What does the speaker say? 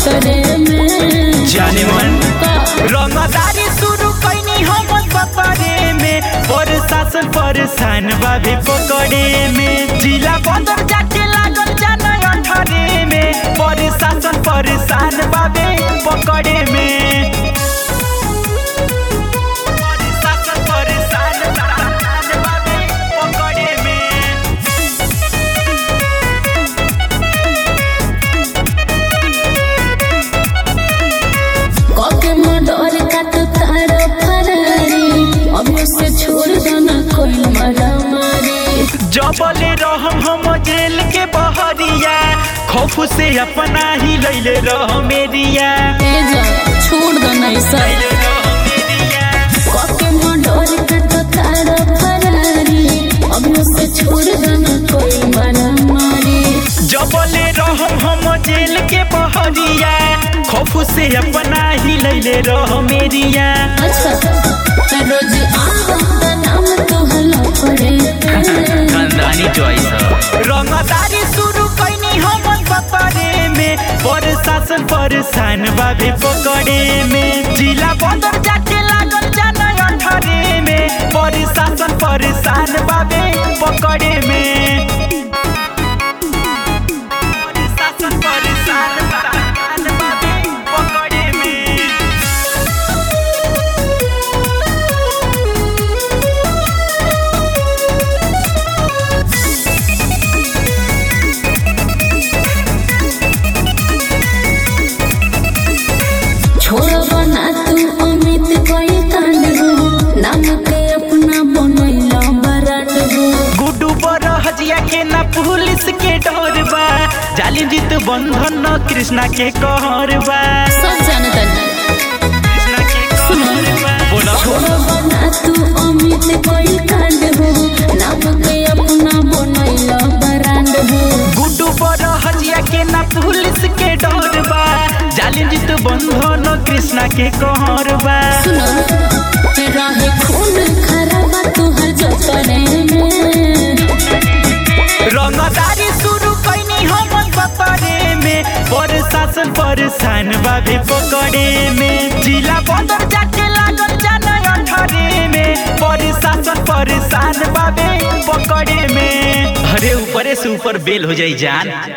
खतरे में जाने मन का रंगदारी शुरू कैनी हम सफरे में प्रशासन परेशान बाबे पकड़े में जिला बंदर जाके लागल जान अठरे में प्रशासन परेशान बाबे पकड़े में प्रशासन परेशान बाबे पकड़े में कके मडर का तो तारो फरारी अभी से छोड़ देना कोई मरा मारी जबले रहम हम जेल के बहरिया खौफ से अपना ही लैले रह मेरिया ए जा छोड़ देना ऐसा लैले रह मेरिया कके मडर का तो तारो फरारी अभी से छोड़ देना कोई मरा मारी जबले रहम हम जेल के बहरिया खौफ से अपना ही लैले रह मेरिया अच्छा मैं रोज आवा नाम तो हला पड़े खानदानी चॉइस रंगदारी शुरू कैनी हम सफरे में प्रशासन परेशान बाबे पकड़े में जिला बंदर जाके लागल जान अठरे में प्रशासन परेशान बाबे पकड़े में प्रशासन परेशान बाबे पकड़े में छोड़ बना तू अमित कोई कांड हो नाम के अपना बनैला बराट हो गुड्डू पर हजिया के ना पुलिस के डर बा जालिम जीत बंधन न कृष्णा के कहर बा सब जानता नहीं कृष्णा के कहर बा बोला छोड़ बना तू अमित कोई कांड हो नाम के अपना बनैला बराट हो गुड्डू पर हजिया के ना पुलिस के डर बा जालिम जीत बंधन न कृष्णा के कहर बा सुनो रहे खून खराबा तुहर जतरे में रंगदारी शुरू कैनी हम सफरे में प्रशासन परेशान बाबे पकड़े में जिला बंदर जाके लागल जान अठरे में प्रशासन परेशान बाबे पकड़े में अरे ऊपरे से ऊपर बेल हो जाई जान